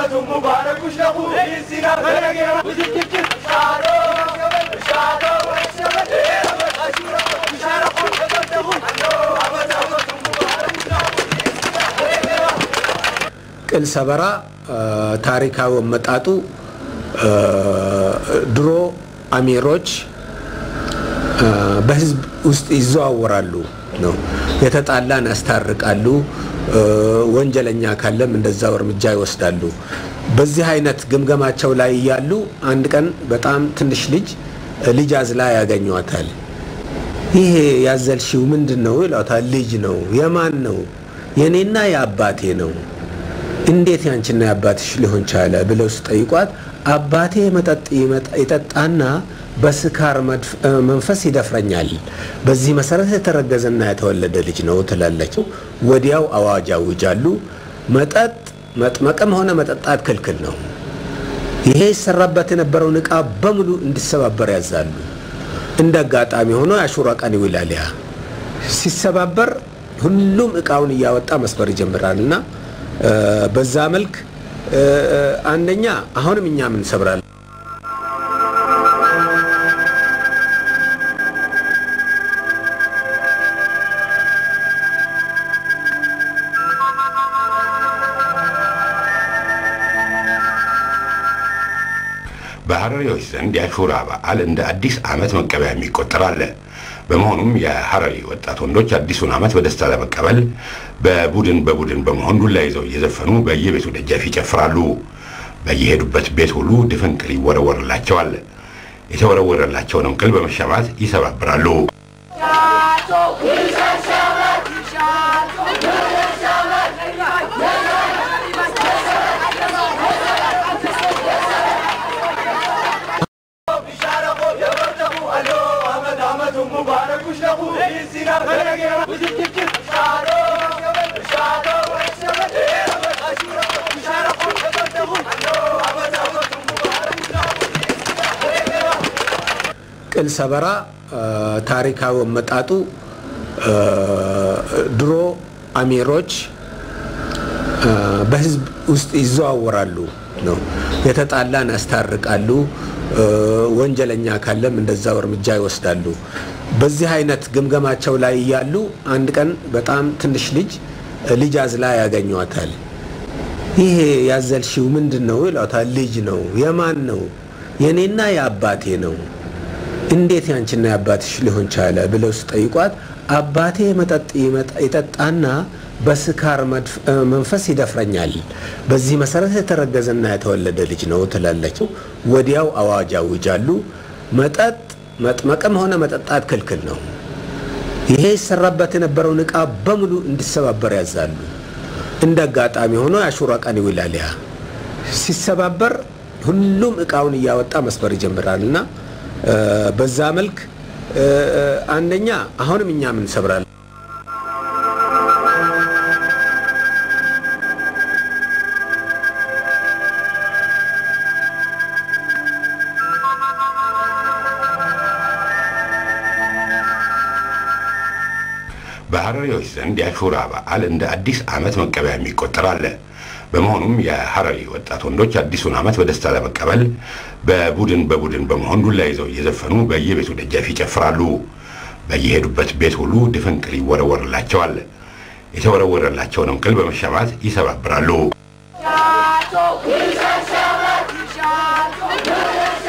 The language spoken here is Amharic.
ቅል ሰበራ ታሪካዊ አመጣጡ ድሮ አሚሮች በህዝብ ውስጥ ይዘዋወራሉ ነው። የተጣላን ያስታርቃሉ። ወንጀለኛ ካለም እንደዛው እርምጃ ይወስዳሉ። በዚህ አይነት ግምገማቸው ላይ እያሉ አንድ ቀን በጣም ትንሽ ልጅ ልጅ አዝላ ያገኟታል። ይሄ ያዘልሽው ምንድን ነው ይሏታል። ልጅ ነው። የማን ነው? የኔና የአባቴ ነው። እንዴት ያንቺና የአባትሽ ሊሆን ቻለ ብለው ሲጠይቋት አባቴ መጠጥ ይጠጣና በስካር መንፈስ ይደፍረኛል። በዚህ መሰረት የተረገዘና የተወለደ ልጅ ነው ትላለች። ወዲያው አዋጅ ያውጃሉ። መጠጥ መጥመቅም ሆነ መጠጣት ክልክል ነው። ይሄ ይሰራበት የነበረውን ዕቃ በሙሉ እንዲሰባበር ያዛሉ። እንደ አጋጣሚ ሆኖ የአሹራ ቀን ይውላል። ያ ሲሰባበር ሁሉም ዕቃውን እያወጣ መስበር ይጀምራል እና በዛ መልክ አንደኛ አሁንም እኛ ምን ሰብራለን በሐረሪዎች ዘንድ የአሹራ በዓል እንደ አዲስ ዓመት መቀበያ የሚቆጠር አለ። በመሆኑም የሐረሪ ወጣት ወንዶች አዲሱን ዓመት በደስታ ለመቀበል በቡድን በቡድን በመሆን ዱላ ይዘው እየዘፈኑ በየቤቱ ደጃፍ ይጨፍራሉ። በየሄዱበት ቤት ሁሉ ድፍን ቅል ይወረወርላቸዋል። የተወረወረላቸውንም ቅል በመሻማት ይሰባብራሉ። ቅል ሰበራ ታሪካዊ አመጣጡ ድሮ አሚሮች በህዝብ ውስጥ ይዘዋወራሉ ነው። የተጣላን ያስታርቃሉ። ወንጀለኛ ካለም እንደዛው እርምጃ ይወስዳሉ። በዚህ አይነት ግምገማቸው ላይ እያሉ አንድ ቀን በጣም ትንሽ ልጅ ልጅ አዝላ ያገኟታል። ይሄ ያዘልሽው ምንድን ነው ይሏታል። ልጅ ነው። የማን ነው? የኔና የአባቴ ነው። እንዴት ያንቺና የአባትሽ ሊሆን ቻለ ብለው ሲጠይቋት አባቴ መጠጥ ይጠጣና በስካር መንፈስ ይደፍረኛል። በዚህ መሰረት የተረገዘና የተወለደ ልጅ ነው ትላለች። ወዲያው አዋጅ ያውጃሉ። መጠጥ መጥመቅም ሆነ መጠጣት ክልክል ነው። ይሄ ይሰራበት የነበረውን ዕቃ በሙሉ እንዲሰባበር ያዛሉ። እንደ አጋጣሚ ሆኖ የአሹራ ቀን ይውላል። ያ ሲሰባበር ሁሉም ዕቃውን እያወጣ መስበር ይጀምራል እና በዛ መልክ አንደኛ አሁንም እኛ ምን ሰብራለን በሐረሪዎች ዘንድ የአሹራ በዓል እንደ አዲስ ዓመት መቀበያ የሚቆጠር አለ። በመሆኑም የሐረሪ ወጣት ወንዶች አዲሱን ዓመት በደስታ ለመቀበል በቡድን በቡድን በመሆን ዱላ ይዘው እየዘፈኑ በየቤቱ ደጃፍ ይጨፍራሉ። በየሄዱበት ቤት ሁሉ ድፍን ቅል ይወረወርላቸዋል። የተወረወረላቸውንም ቅል በመሻማት ይሰባብራሉ።